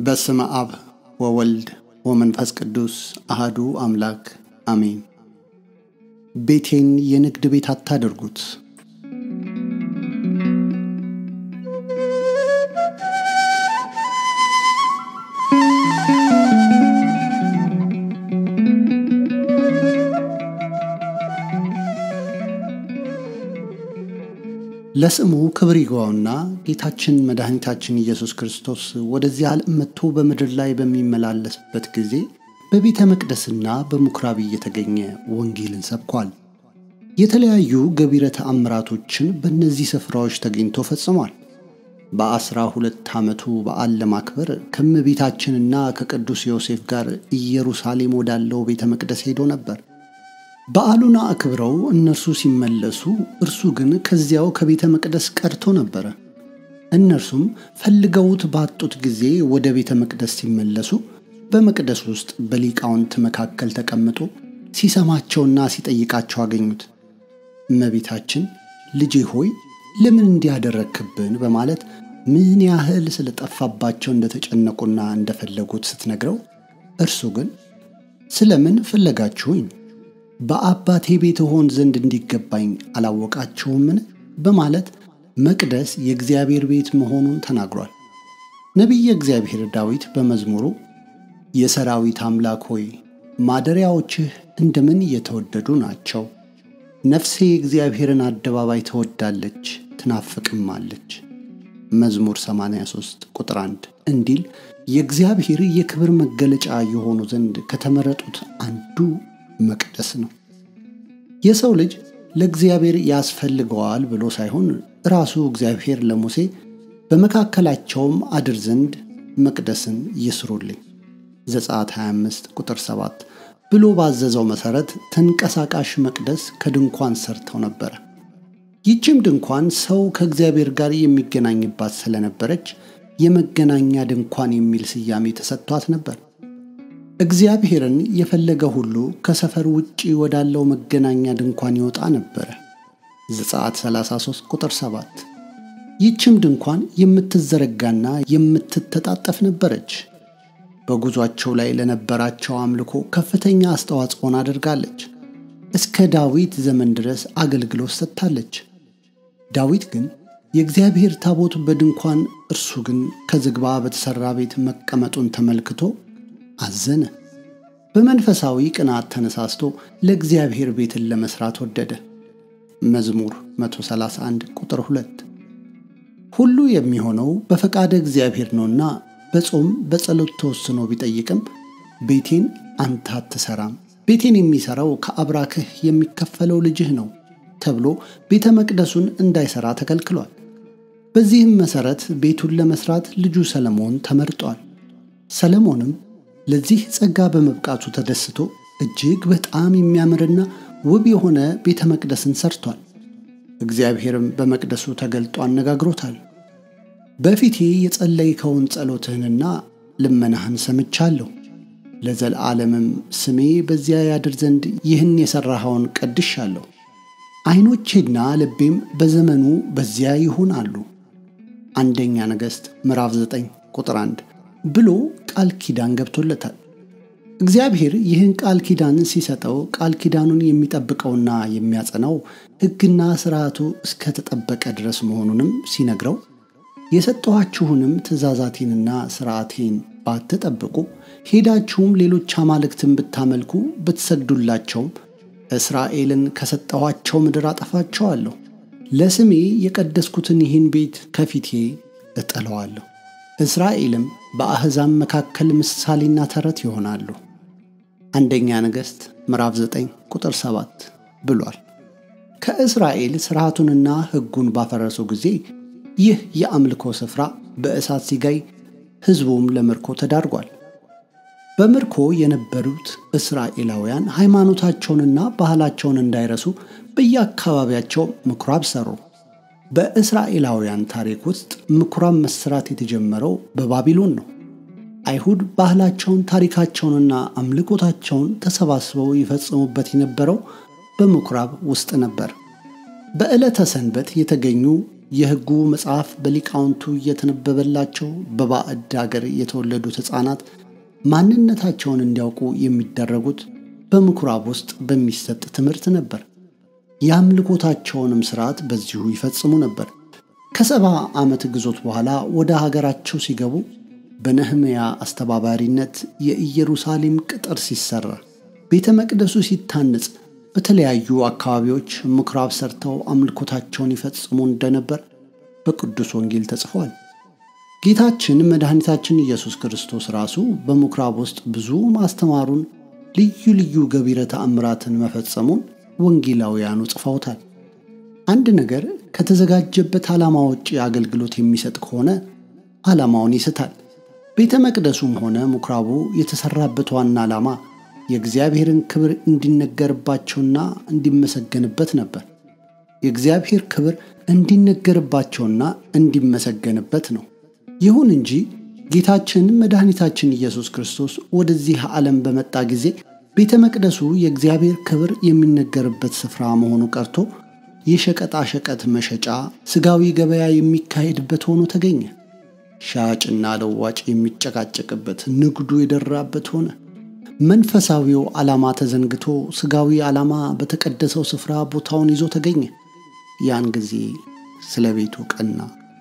በስመ አብ ወወልድ ወመንፈስ ቅዱስ አህዱ አምላክ አሜን። ቤቴን የንግድ ቤት አታደርጉት። ለስሙ ክብር ይግባውና ጌታችን መድኃኒታችን ኢየሱስ ክርስቶስ ወደዚህ ዓለም መጥቶ በምድር ላይ በሚመላለስበት ጊዜ በቤተ መቅደስና በምኩራብ እየተገኘ ወንጌልን ሰብኳል። የተለያዩ ገቢረ ተአምራቶችን በእነዚህ ስፍራዎች ተገኝቶ ፈጽሟል። በአስራ ሁለት ዓመቱ በዓል ለማክበር ከእመቤታችንና ከቅዱስ ዮሴፍ ጋር ኢየሩሳሌም ወዳለው ቤተ መቅደስ ሄዶ ነበር። በዓሉን አክብረው እነርሱ ሲመለሱ እርሱ ግን ከዚያው ከቤተ መቅደስ ቀርቶ ነበረ። እነርሱም ፈልገውት ባጡት ጊዜ ወደ ቤተ መቅደስ ሲመለሱ በመቅደስ ውስጥ በሊቃውንት መካከል ተቀምጦ ሲሰማቸውና ሲጠይቃቸው አገኙት። እመቤታችን ልጄ ሆይ ለምን እንዲያደረግክብን በማለት ምን ያህል ስለጠፋባቸው እንደተጨነቁና እንደፈለጉት ስትነግረው እርሱ ግን ስለምን ፈለጋችሁኝ በአባቴ ቤት ሆን ዘንድ እንዲገባኝ አላወቃችሁምን? በማለት መቅደስ የእግዚአብሔር ቤት መሆኑን ተናግሯል። ነቢየ እግዚአብሔር ዳዊት በመዝሙሩ የሰራዊት አምላክ ሆይ ማደሪያዎችህ እንደምን የተወደዱ ናቸው፣ ነፍሴ የእግዚአብሔርን አደባባይ ትወዳለች ትናፍቅማለች። መዝሙር 83 ቁጥር 1 እንዲል የእግዚአብሔር የክብር መገለጫ የሆኑ ዘንድ ከተመረጡት አንዱ መቅደስ ነው። የሰው ልጅ ለእግዚአብሔር ያስፈልገዋል ብሎ ሳይሆን ራሱ እግዚአብሔር ለሙሴ በመካከላቸውም አድር ዘንድ መቅደስን ይስሩልኝ ዘጸአት 25 ቁጥር 7 ብሎ ባዘዘው መሠረት ተንቀሳቃሽ መቅደስ ከድንኳን ሰርተው ነበረ። ይህችም ድንኳን ሰው ከእግዚአብሔር ጋር የሚገናኝባት ስለነበረች የመገናኛ ድንኳን የሚል ስያሜ ተሰጥቷት ነበር። እግዚአብሔርን የፈለገ ሁሉ ከሰፈር ውጪ ወዳለው መገናኛ ድንኳን ይወጣ ነበረ። ዘጸአት 33 ቁጥር 7። ይህችም ድንኳን የምትዘረጋና የምትተጣጠፍ ነበረች። በጉዟቸው ላይ ለነበራቸው አምልኮ ከፍተኛ አስተዋጽኦን አድርጋለች። እስከ ዳዊት ዘመን ድረስ አገልግሎት ሰጥታለች። ዳዊት ግን የእግዚአብሔር ታቦት በድንኳን እርሱ ግን ከዝግባ በተሠራ ቤት መቀመጡን ተመልክቶ አዘነ። በመንፈሳዊ ቅናት ተነሳስቶ ለእግዚአብሔር ቤትን ለመስራት ወደደ። መዝሙር 131 ቁጥር 2 ሁሉ የሚሆነው በፈቃደ እግዚአብሔር ነውና በጾም በጸሎት ተወስኖ ቢጠይቅም ቤቴን አንተ አትሠራም፣ ቤቴን የሚሠራው ከአብራክህ የሚከፈለው ልጅህ ነው ተብሎ ቤተ መቅደሱን እንዳይሠራ ተከልክሏል። በዚህም መሠረት ቤቱን ለመሥራት ልጁ ሰለሞን ተመርጧል። ሰለሞንም ለዚህ ጸጋ በመብቃቱ ተደስቶ እጅግ በጣም የሚያምርና ውብ የሆነ ቤተ መቅደስን ሰርቷል። እግዚአብሔርም በመቅደሱ ተገልጦ አነጋግሮታል። በፊቴ የጸለይከውን ጸሎትህንና ልመናህን ሰምቻለሁ፣ ለዘለዓለምም ስሜ በዚያ ያድር ዘንድ ይህን የሠራኸውን ቀድሻለሁ። ዐይኖቼና ልቤም በዘመኑ በዚያ ይሁን አሉ። አንደኛ ነገሥት ምዕራፍ 9 ቁጥር 1 ብሎ ቃል ኪዳን ገብቶለታል። እግዚአብሔር ይህን ቃል ኪዳን ሲሰጠው ቃል ኪዳኑን የሚጠብቀውና የሚያጸናው ሕግና ሥርዓቱ እስከተጠበቀ ድረስ መሆኑንም ሲነግረው የሰጠኋችሁንም ትእዛዛቴንና ሥርዓቴን ባትጠብቁ ሄዳችሁም ሌሎች አማልክትን ብታመልኩ ብትሰግዱላቸውም እስራኤልን ከሰጠኋቸው ምድር አጠፋቸዋለሁ፣ ለስሜ የቀደስኩትን ይህን ቤት ከፊቴ እጠለዋለሁ። እስራኤልም በአሕዛብ መካከል ምሳሌና ተረት ይሆናሉ። አንደኛ ነገሥት ምዕራፍ 9 ቁጥር 7 ብሏል። ከእስራኤል ሥርዓቱንና ሕጉን ባፈረሱ ጊዜ ይህ የአምልኮ ስፍራ በእሳት ሲጋይ፣ ሕዝቡም ለምርኮ ተዳርጓል። በምርኮ የነበሩት እስራኤላውያን ሃይማኖታቸውንና ባህላቸውን እንዳይረሱ በየአካባቢያቸው ምኩራብ ሠሩ። በእስራኤላውያን ታሪክ ውስጥ ምኩራብ መሥራት የተጀመረው በባቢሎን ነው። አይሁድ ባህላቸውን፣ ታሪካቸውንና አምልኮታቸውን ተሰባስበው ይፈጽሙበት የነበረው በምኩራብ ውስጥ ነበር። በዕለተ ሰንበት የተገኙ የሕጉ መጽሐፍ በሊቃውንቱ እየተነበበላቸው በባዕድ አገር የተወለዱት ሕፃናት ማንነታቸውን እንዲያውቁ የሚደረጉት በምኩራብ ውስጥ በሚሰጥ ትምህርት ነበር። የአምልኮታቸውንም ሥርዓት በዚሁ ይፈጽሙ ነበር። ከሰባ ዓመት ግዞት በኋላ ወደ ሀገራቸው ሲገቡ በነህምያ አስተባባሪነት የኢየሩሳሌም ቅጥር ሲሰራ፣ ቤተ መቅደሱ ሲታነጽ በተለያዩ አካባቢዎች ምኩራብ ሰርተው አምልኮታቸውን ይፈጽሙ እንደነበር በቅዱስ ወንጌል ተጽፏል። ጌታችን መድኃኒታችን ኢየሱስ ክርስቶስ ራሱ በምኩራብ ውስጥ ብዙ ማስተማሩን፣ ልዩ ልዩ ገቢረ ተአምራትን መፈጸሙን ወንጌላውያኑ ጽፈውታል። አንድ ነገር ከተዘጋጀበት ዓላማ ውጭ አገልግሎት የሚሰጥ ከሆነ ዓላማውን ይስታል። ቤተ መቅደሱም ሆነ ምኩራቡ የተሠራበት ዋና ዓላማ የእግዚአብሔርን ክብር እንዲነገርባቸውና እንዲመሰገንበት ነበር። የእግዚአብሔር ክብር እንዲነገርባቸውና እንዲመሰገንበት ነው። ይሁን እንጂ ጌታችን መድኃኒታችን ኢየሱስ ክርስቶስ ወደዚህ ዓለም በመጣ ጊዜ ቤተ መቅደሱ የእግዚአብሔር ክብር የሚነገርበት ስፍራ መሆኑ ቀርቶ የሸቀጣ ሸቀጥ መሸጫ፣ ሥጋዊ ገበያ የሚካሄድበት ሆኖ ተገኘ። ሻጭና ለዋጭ የሚጨቃጨቅበት፣ ንግዱ የደራበት ሆነ። መንፈሳዊው ዓላማ ተዘንግቶ ሥጋዊ ዓላማ በተቀደሰው ስፍራ ቦታውን ይዞ ተገኘ። ያን ጊዜ ስለ ቤቱ ቀና።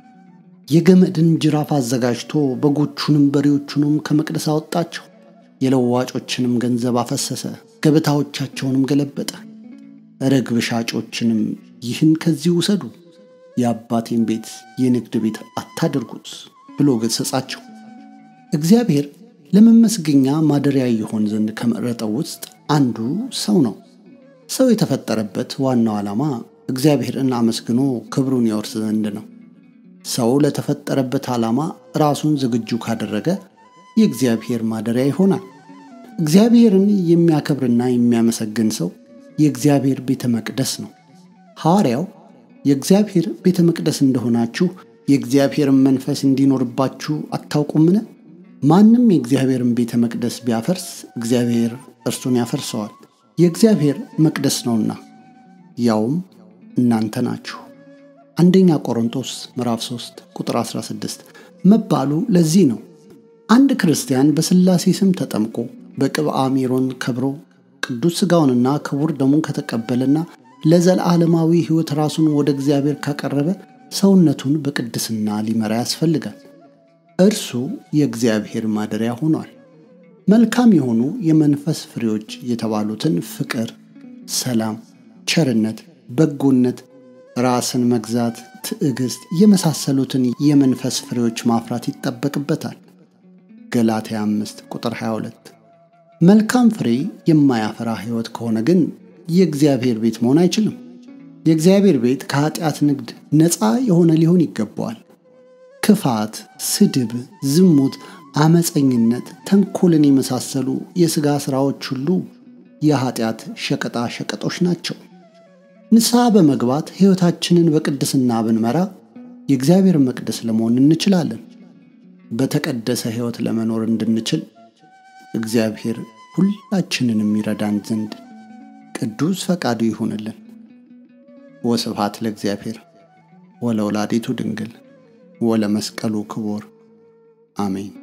የገመድን ጅራፍ አዘጋጅቶ በጎቹንም በሬዎቹንም ከመቅደስ አወጣቸው። የለዋጮችንም ገንዘብ አፈሰሰ፣ ገበታዎቻቸውንም ገለበጠ። ርግብ ሻጮችንም ይህን ከዚህ ውሰዱ፣ የአባቴን ቤት የንግድ ቤት አታድርጉት ብሎ ገሠጻቸው። እግዚአብሔር ለመመስገኛ ማደሪያ ይሆን ዘንድ ከመረጠው ውስጥ አንዱ ሰው ነው። ሰው የተፈጠረበት ዋናው ዓላማ እግዚአብሔርን አመስግኖ ክብሩን ያወርስ ዘንድ ነው። ሰው ለተፈጠረበት ዓላማ ራሱን ዝግጁ ካደረገ የእግዚአብሔር ማደሪያ ይሆናል። እግዚአብሔርን የሚያከብርና የሚያመሰግን ሰው የእግዚአብሔር ቤተ መቅደስ ነው። ሐዋርያው የእግዚአብሔር ቤተ መቅደስ እንደሆናችሁ የእግዚአብሔርን መንፈስ እንዲኖርባችሁ አታውቁምን? ማንም የእግዚአብሔርን ቤተ መቅደስ ቢያፈርስ እግዚአብሔር እርሱን ያፈርሰዋል፣ የእግዚአብሔር መቅደስ ነውና፣ ያውም እናንተ ናችሁ። አንደኛ ቆሮንቶስ ምዕራፍ 3 ቁጥር 16 መባሉ ለዚህ ነው። አንድ ክርስቲያን በሥላሴ ስም ተጠምቆ በቅብአ ሜሮን ከብሮ ቅዱስ ሥጋውንና ክቡር ደሙን ከተቀበለና ለዘላለማዊ ሕይወት ራሱን ወደ እግዚአብሔር ካቀረበ ሰውነቱን በቅድስና ሊመራ ያስፈልጋል። እርሱ የእግዚአብሔር ማደሪያ ሆኗል። መልካም የሆኑ የመንፈስ ፍሬዎች የተባሉትን ፍቅር፣ ሰላም፣ ቸርነት፣ በጎነት፣ ራስን መግዛት፣ ትዕግሥት የመሳሰሉትን የመንፈስ ፍሬዎች ማፍራት ይጠበቅበታል። ገላትያ 5 ቁጥር 22 መልካም ፍሬ የማያፈራ ሕይወት ከሆነ ግን የእግዚአብሔር ቤት መሆን አይችልም። የእግዚአብሔር ቤት ከኃጢአት ንግድ ነፃ የሆነ ሊሆን ይገባዋል። ክፋት፣ ስድብ፣ ዝሙት፣ አመፀኝነት፣ ተንኮልን የመሳሰሉ የሥጋ ሥራዎች ሁሉ የኃጢአት ሸቀጣ ሸቀጦች ናቸው። ንስሐ በመግባት ሕይወታችንን በቅድስና ብንመራ የእግዚአብሔር መቅደስ ለመሆን እንችላለን። በተቀደሰ ሕይወት ለመኖር እንድንችል እግዚአብሔር ሁላችንን የሚረዳን ዘንድ ቅዱስ ፈቃዱ ይሁንልን። ወስብሐት ለእግዚአብሔር ወለወላዲቱ ድንግል ወለመስቀሉ ክቡር አሜን።